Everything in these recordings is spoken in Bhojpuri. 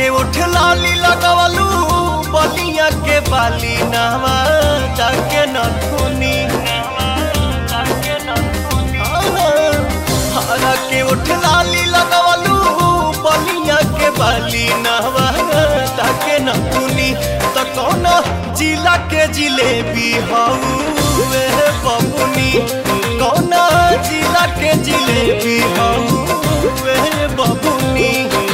के उठ लाली लगवलू बलिया के बाली नावा जाके न धुनी हरा के उठ लाली लगवलू बलिया के बाली नावा जाके न धुनी त कौन जिला के जिलेबी हऊ वे बबुनी कौन जिला के जिलेबी हऊ वे बबुनी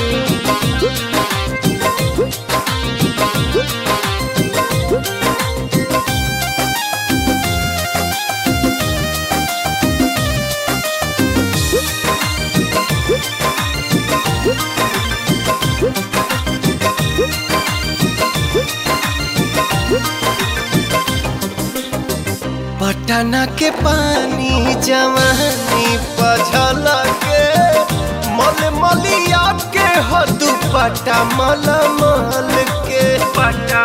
पटना के पानी जवानी पझल के मल मलिया के हदू पटा मल मल के पटा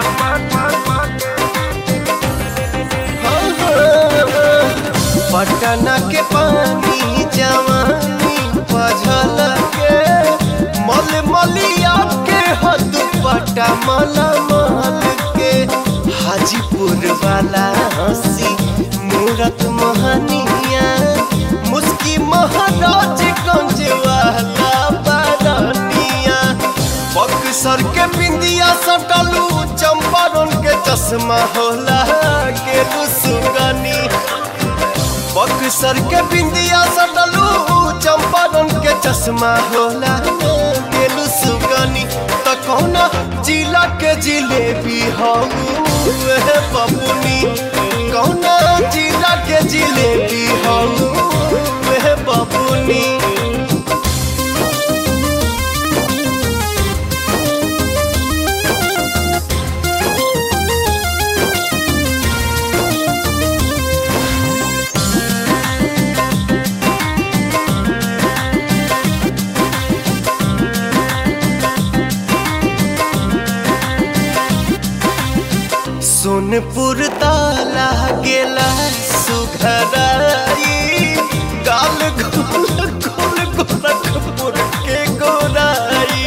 पटना के पानी जवानी पझल के मल मलिया के हदू पटा मल मल के हाजीपुर वाला हंसी मूरत मोहनिया मुस्की महाराज गंज वाला बारनिया बक्सर के बिंदिया सटलू चंपारण के चश्मा होला के सुगनी बक्सर के बिंदिया सटलू चंपारण के चश्मा होला के सुगनी त कौना जिला के जिलेबी हऊ बबुनी कौना जिला के जिलेबी हऊ वे बबुनी सोनपुर ताला गेला सुघराई गाल गोल गोल गोरखपुर के गोराई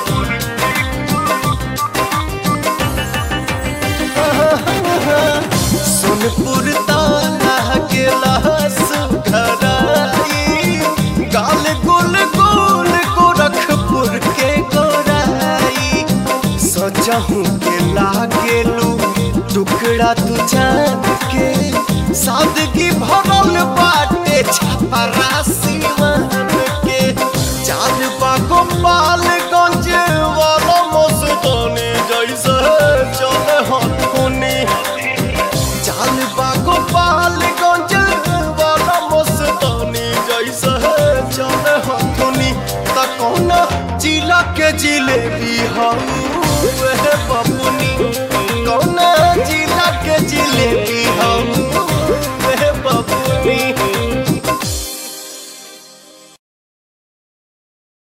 सोनपुर ताला गेला सुघराई गाल गोल गोल गोरखपुर के गोराई सजहू के लागेलू टुकड़ा तू जान के सादगी भरल बाटे छपरा सिवान के चार बागो पालगंज वाला मस्तानी जैसे चले हथुनी चाल बागो पालगंज वाला मस्तानी जैसे चले हथुनी त कौन जिला के जिलेबी हऊ वे बबुनी कौन जिला के जिलेबी हम